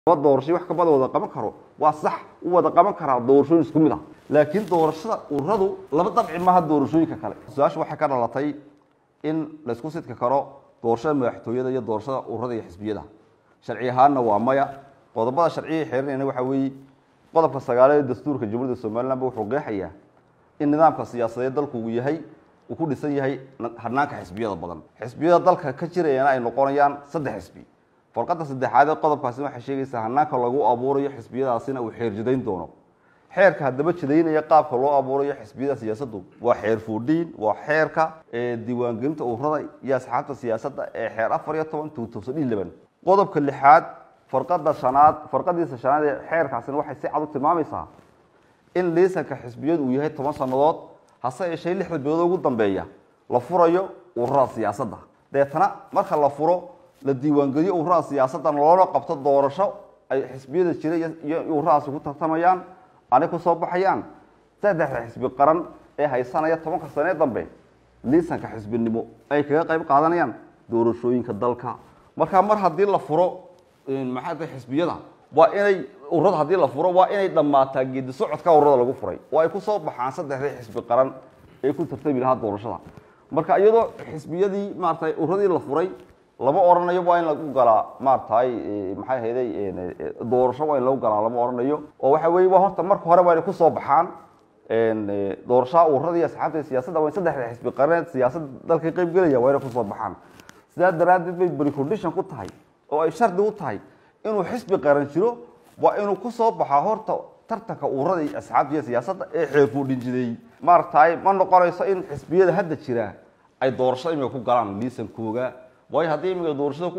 laba doorasho wax kabada wada qaban karo waa sax u wada qaban karaa doorashooyin isku mid ah laakiin doorashada ururadu laba dabci maaha doorashooyinka kale su-aasha waxay ka dhalatay in laysku sidki karo doorashada madaxtooyada iyo doorashada ururada iyo xisbiyada sharci ahaanna waa maya qodobada sharciga xeerinayna waxa weeye qodobka sagaaleed ee dastuurka jamhuuriyadda somalilanba wuxuu qeexayaa in nidaamka siyaasadeed dalku uu yahay uu ku dhisan yahay hanaanka xisbiyada badan xisbiyada dalka ka jirayana ay noqonayaan saddex xisbi farqada saddexaad ee qodobkaasi waxay sheegaysaa hanaanka lagu abuurayo xisbiyadaasina uu xeer jidayn doono xeerka haddaba jidaynaya qaabka loo abuurayo xisbiyada siyaasaddu waa xeer fuudhiin waa xeerka diiwaangelinta ururada iyo asxaabta siyaasadda ee xeer afar iyo toban two thousand iyo eleven qodobka lixaad farqada shanaad farqadiisa shanaad ee xeerkaasina waxay si cad u tilmaamaysaa in liisanka xisbiyadu uu yahay toban sannadood hase yeeshee lixda bilood ugu dambeeya la furayo ururada siyaasadda deetana marka la furo la diiwaangeliyo ururada siyaasaddan loona qabto doorasho ay xisbiyada jira iyo ururadaasi ku tartamayaan anay kusoo baxayaan saddexda xisbi qaran ee haysanaya tobanka sanee dambe liisanka xisbinimo ay kaga qayb qaadanayaan doorashooyinka dalka markaa mar haddii la furo maxaa tahay xisbiyada waa inay ururada haddii la furo waa inay dhammaataa geedi socodka ururada lagu furay oo ay kusoo baxaan saddexdii xisbi qaran ee ku tartami lahaa doorashada marka iyadoo xisbiyadii maaratay ururadii la furay lama oranayo waa in lagu galaa maaragtay maxay ahayday doorasho waa in lagu galaa lama oranayo oo waxa weye waa horta marka hore waa inay kusoo baxaan doorashaha ururada iyo asxaabta siyaasadda waa in saddexda xisbi qareed siyaasad dalka qayb gelaya waa inay kusoo baxaan sidaa daraaddeed bay precondition ku tahay oo ay shardi u tahay inuu xisbi qaran jiro waa inuu kusoo baxaa horta tartanka ururada iyo asxaabta iyo siyaasadda ee xeerfuudhin jideeyey maaragtay ma noqonayso in xisbiyada hadda jira ay doorasho imika ku galaan liisankooga waayo haddii imiga doorashada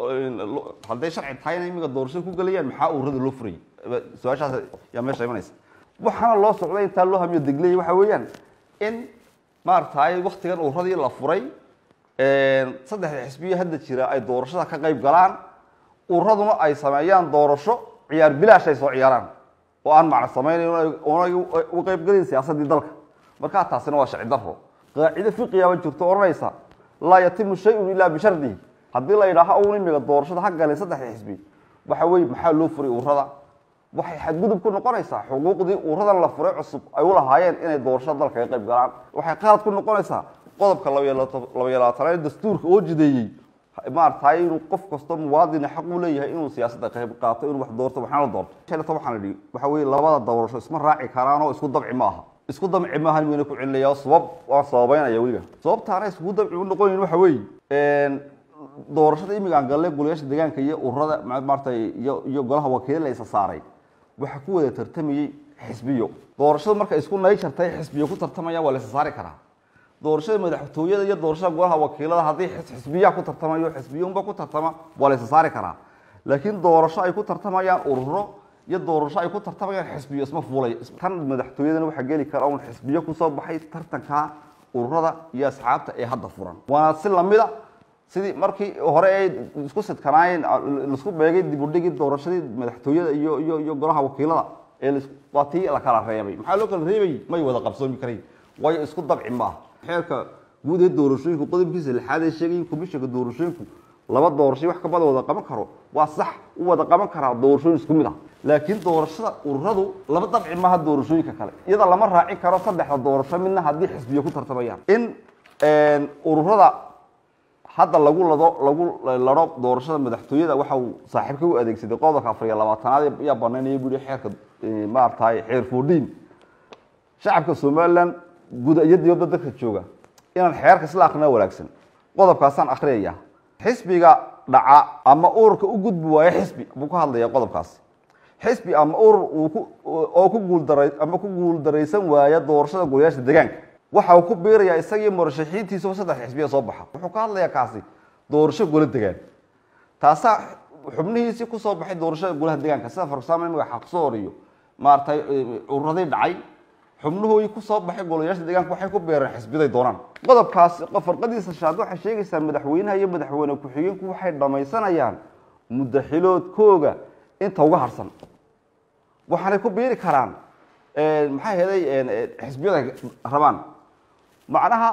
hadday sharci tahayna imiga doorashada ku gelayaan maxaa ururada loo furayay su-aashaas yaa meesha imanaysa waxaana loo socday intaa loo hamiyo degley waxa weeyaan in maaragtay waktigan ururadii la furay saddexda xisbiya hadda jira ay doorashada ka qayb galaan ururaduna ay sameeyaan doorasho ciyaar bilaash ay soo ciyaaraan oo aan macna samaynayn oonay u qaybgelayn siyaasaddii dalka markaa taasina waa sharci daro qaacido fiqiyaaba jirto odhanaysa laa yatimu shayun ilaa bishardihi haddii la yidhaaho un imiga doorashada ha galeen saddexda xisbi waxa weye maxaa loo furay ururada waxay xadgudub ku noqonaysaa xuquuqdii ururadan la furay cusub ay u lahaayeen inay doorashada dalka ka qayb galaan waxay qalad ku noqonaysaa qodobka labaiyo labaatanaad dastuurka oo jideeyey maaragtay inuu qof kasto muwaadina xaq u leeyahay inuu siyaasadda qayb qaato inuu wax doorto waxna la doorto shalata waxaan idhi waxa weye labada doorasho isma raaci karaan oo isku dabci ma aha isku damci maahan wayna ku celinaya sabab waan sababeynaya weliga sababtaana isku damci u noqonayn waxa weeye doorashada imigaan galle golayaasha deegaanka iyo ururada maaratay iyo iyo golaha wakiila la isa saaray waxaa ku wada tartamayey xisbiyo doorashada marka isku nay jartay xisbiyo ku tartamaya waa la isa saari karaa doorashada madaxtooyada iyo doorashada golaha wakiilada haddii xisbiyaa ku tartamayo xisbiyunba ku tartama waa la isa saari karaa laakiin doorasho ay ku tartamayaan ururo iyo doorasho ay ku tartamayaan xisbiyo isma fuulay tan madaxtooyadana waxaa geli kara un xisbiyo kusoo baxay tartanka ururada iyo asxaabta ee hadda furan waana si lamida sidii markii hore ay isku sidkanaayeen laisku beegay dibudhigii doorashadii madaxtooyada iyo iyo iyo golaha wakiilada ee waa tii la kala reebay maxaa loo kala reebay may wada qabsoomi karayn waayo isku dabci maaha xeerka guud ee doorashooyinku qodobkiisa lixaad ee sheegay in komishanka doorashooyinku laba doorasho wax kabada wada qaban karo waa sax u wada qaban karaa doorashooyin isku mid ah laakiin doorashada ururadu laba dabci maaha doorashooyinka kale iyada lama raacin karo saddexda doorasho midna haddii xisbiyo ku tartamayaan in ururada hadda lagu lado lagu laro doorashada madaxtooyada waxa uu saaxiibka u adeegsaday qodobka afar iyo labaatanaad ayaa banaynaya buu yihi xeerka maaragtay xeer foodhiin shacabka somaliland guda iyo dibadda dadka jooga inaan xeerka isla akhrina wanaagsan qodobkaasaan akhriyaya xisbiga dhaca ama ururka u gudbi waayo xisbi buu ka hadlaya qodobkaasi xisbi ama urur oo ku guuldara ama ku guuldaraysan waaya doorashada golayaasha deegaanka waxa uu ku biirayaa isagii murashaxiintiisao saddex xisbiya soo baxa wuxuu ka hadlayaa kaasi doorasho gola degaan taasaa xubnihiisii kusoo baxay doorashada golaha deegaanka sida farsaamo imiga xaqsoor iyo maaragtay ururadii dhacay xubnuhoodii kusoo baxay golayaasha deegaanka waxay ku beereen xisbiday doonaan qodobkaasi farqadiisa shaad waxay sheegaysaa madaxweynaha iyo madaxweyne ku-xigeenku waxay dhamaysanayaan mudaxiloodkooga inta uga harsan waxaanay ku biiri karaan maxay heday xisbiyada rabaan macnaha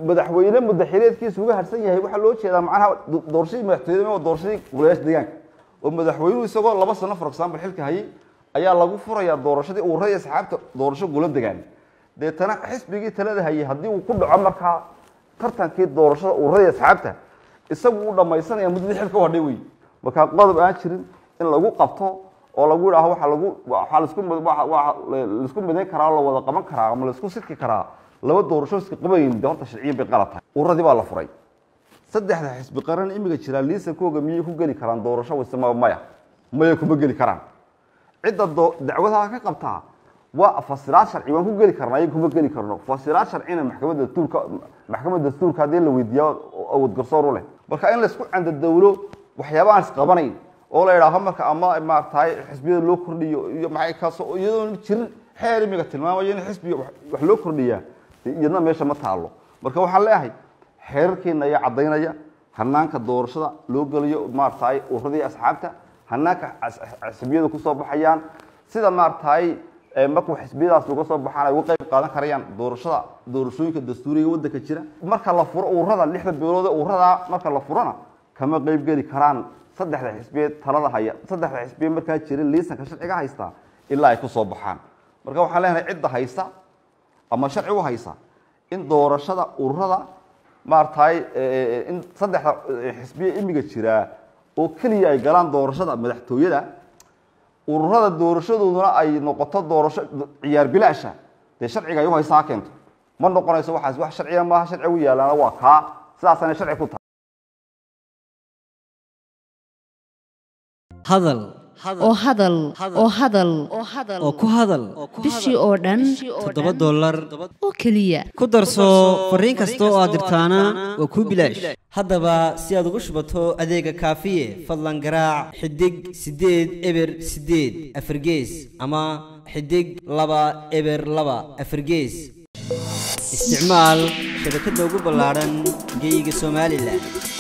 madaxweyne mudaxileedkiisa uga harsan yahay waxaa loo jeedaa macnaha doorashadii madaxtooyada waa doorashadii golayaasha deegaanka oo madaxweynuhu isagoo laba sano for example xilka hayay ayaa lagu furayaa doorashadii ururada asxaabta doorasho gula degaan deetana xisbigii talada hayay haddii uu ku dhaco markaa tartankii doorashada ururada asxaabta isagu uu dhamaysanaya muddadii xilka u hadhay wey markaa qodob aan jirin in lagu qabto oo lagu yidhaaho waa lagu waxaa laisku waa laisku midayn karaa la wada qaban karaa ama laisku sidki karaa laba doorasho iska qabayn de horta sharciyan bay qalad tahay ururadii baa la furay saddexda xisbi qaran imiga jiraa liisankooga miyay ku geli karaan doorasho wase ma maya maya kuma geli karaan cidda doo dacwadaha ka qabtaa waa fasiraad sharci waan ku geli karnaa ayaga kuma geli karno fasiraad sharcina maxkamadda dastuurka maxkamadda dastuurka haddii la weydiiya awood garsoor u leh marka in laisku candadawlo waxyaaba aan isqabanayn oo la yidhaaho marka ama maaragtay xisbiyada loo kordhiyo iyo maxay kaasoo iyadoon jirin xeer imiga tilmaamayo in xisbiga wax loo kordhiyaa iyadna meesha ma taalo marka waxaan leeyahay xeerarkeena ayaa caddaynaya hanaanka doorashada loo geliyo maaragtay ururadii asxaabta hanaanka xisbiyada kusoo baxayaan sida maaragtay markuu xisbiyadaas uga soo baxaan ay uga qayb qaadan karayaan doorashada doorashooyinka dastuuriga waddanka jira marka la furo ururada lixda beelood ee ururada marka la furona kama qayb geli karaan saddexda xisbiyeed talada haya saddexda xisbiyeed markaa jirin liisanka sharciga haysta ilaa ay kusoo baxaan marka waxaan leenahay cidda haysta ama sharci u haysa in doorashada ururada maaragtay in saddexda xisbiye imiga jiraa oo keliya ay galaan doorashada madaxtooyada ururada doorashadooduna ay noqoto doorasho ciyaar bilaasha dee sharciga ay u haysa ha keento ma noqonayso waxaas wax sharciya maaha sharci u yaalaana waa kaa sidaasana sharci ku tahay hadal oo hadal oo hadal oo ku hadal bishii oo dhan toddoba dollar oo keliya ku darso fariin kasta oo aad dirtaana waa kuu bilaash haddaba si aad ugu shubato adeega kaafiye fadlan garaac xidig siddeed eber siddeed afargees ama xidig laba eber laba afargees isticmaal shabakadda ugu ballaadhan geyga somalilan